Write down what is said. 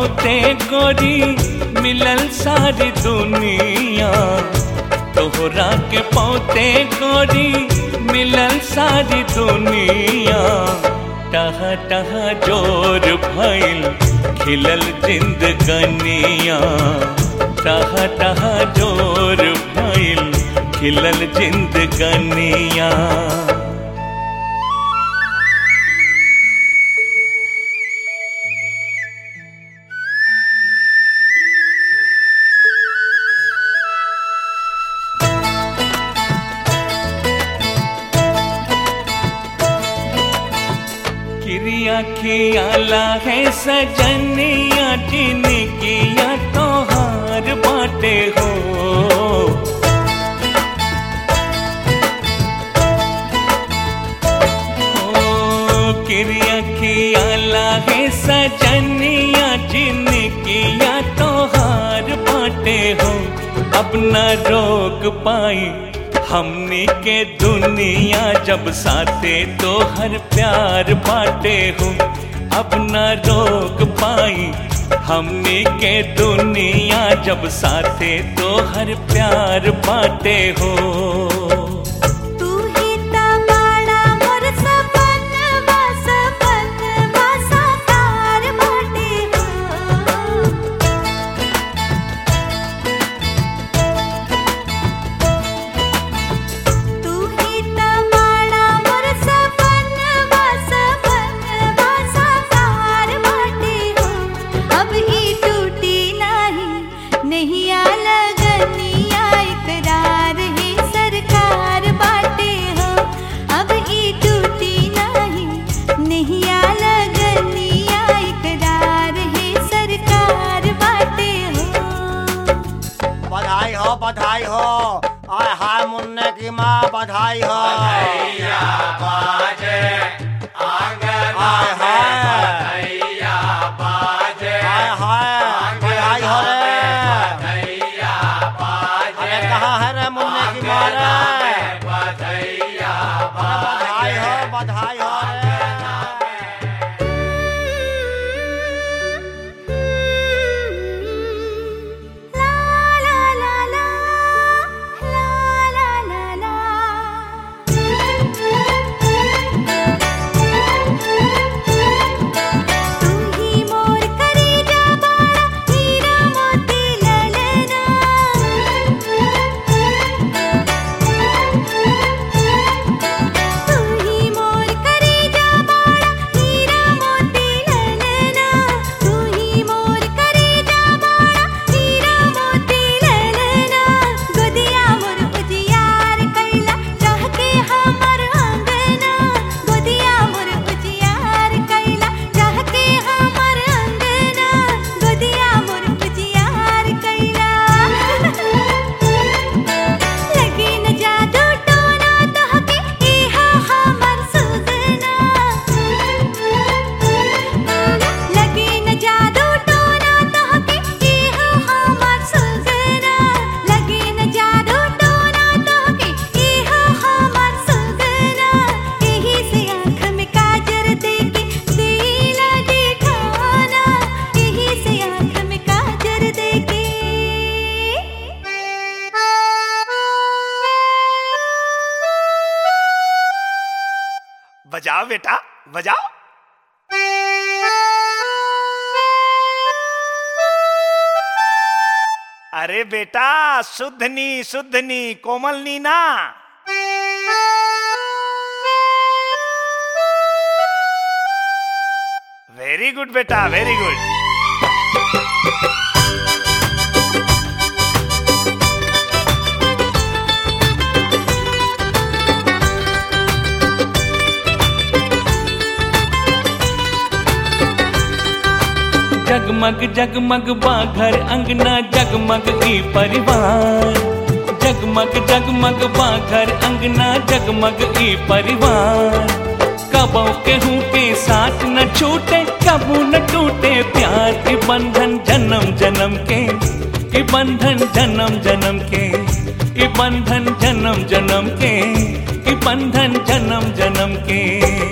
पौते गोरी मिलल सारी दुनिया तोहरा के पौते गोरी मिलल सारी दुनिया टह टह जोर भइल खिलल जिंदगनिया टह टह जोर भइल खिलल जिंदगनिया क्रिया खियाला है सजनिया जिनकिया तोहार बाटे हो ओ, क्रिया खियाला है सजनिया जिनकिया तोहार बाटे हो अब न रोक पाई हमनी के दुनिया जब साथे तो हर प्यार बाटे हो अब न रोक पाई हमनी के दुनिया जब साथे तो हर प्यार बाटे हो तू ही तबाड़ा मोर सपनवा सपनवा साकार बाटे हो तू ही तबाड़ा मोर सपनवा सपनवा साकार बाटे हो अब ही टूटी नाही नहीं आ लगनिया इकरार है सरकार बाटे हो अब ही टूटी नाही नहीं आ लगनिया इकरार है सरकार बाटे हो बधाई हो बधाई हो आय हाय मुन्ने की माँ बधाई हो आय हाय आय हाय बधाई हो रे अरे कहाँ है रे मुन्ने की माँ रे अरे बधाई हो बधाई हो रे ला ला ला ला ला ला ला ला तू ही मोर करेजा बाड़ा हीरा मोती ललना तू ही मोर करेजा बाड़ा हीरा मोती ललना तू ही मोर करेजा बाड़ा हीरा मोती ललना गोदिया मोर उजियार कैला चाह के हमर अंगना गोदिया मोर उजियार कैला चाह के हमर अंगना गोदिया मोर उजियार कैला लगी न जादू टोना तोहके इहा हमर सुगना लगी न जादू टोना तोहके इहा हमर सुगना लगी न जादू टोना तोहके इहा हमर सुगना एही से आँख में काजर देके दिला दिखाना एही से आँख में काजर देके बजाओ बेटा बजाओ अरे बेटा शुद्धनी शुद्धनी कोमलनी ना वेरी गुड बेटा वेरी गुड जगमग जगमग बा घर अंगना जगमग ई परिवार जगमग जगमग बा घर अंगना जगमग ई परिवार कबो केहू के साथ न छूटे कबू न टूटे प्यार के बंधन जन्म जन्म के के बंधन जन्म जन्म के के बंधन जन्म जन्म के के बंधन जन्म जन्म के